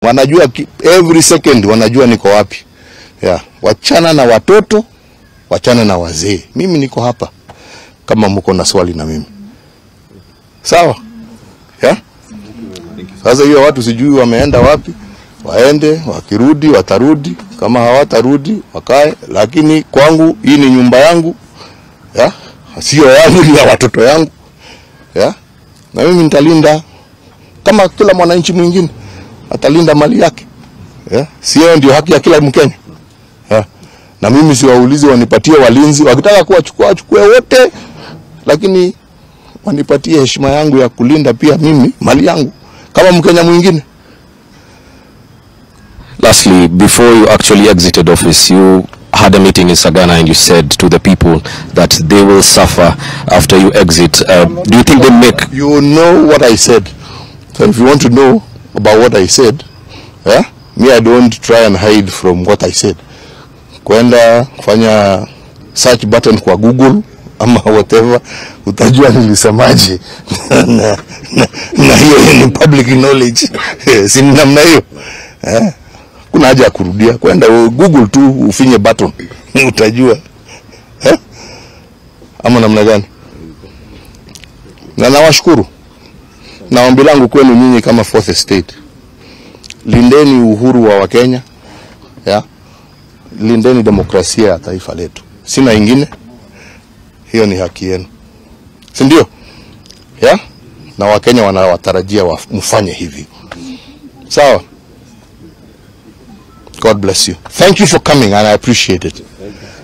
wanajua ki- every second wanajua niko wapi. Yeah. Wachana na watoto, wachana na wazee. Mimi niko hapa kama mko na swali na mimi. Sawa? Yeah? Sasa hiyo watu sijui wameenda wapi, waende, wakirudi watarudi, kama hawatarudi wakae, lakini kwangu hii ni nyumba yangu ya sio yangu, ni ya watoto yangu ya na mimi nitalinda kama kila mwananchi mwingine atalinda mali yake ya sio ndio haki ya kila Mkenya ya na mimi siwaulizi wanipatie walinzi, wakitaka kuwachukua wachukue wote, lakini wanipatie heshima yangu ya kulinda pia mimi mali yangu kama Mkenya mwingine. Lastly, before you actually exited office, you had a meeting in Sagana and you said to the people that they will suffer after you exit. Uh, do you think they make You know what I said. So if you want to know about what I said, yeah, me I don't try and hide from what I said. Kwenda kufanya search button kwa Google ama whatever, utajua nilisemaje na, na, na, na hiyo ni public knowledge si ni namna hiyo eh? Kuna haja ya kurudia, kwenda Google tu ufinye button utajua eh? ama namna gani? Na nawashukuru na ombi langu kwenu nyinyi kama fourth estate, lindeni uhuru wa Wakenya ya lindeni demokrasia ya taifa letu. Sina ingine, hiyo ni haki yenu, si ndio? Ya na Wakenya wanawatarajia wa- mfanye hivi, sawa? God bless you. Thank you for coming and I appreciate it.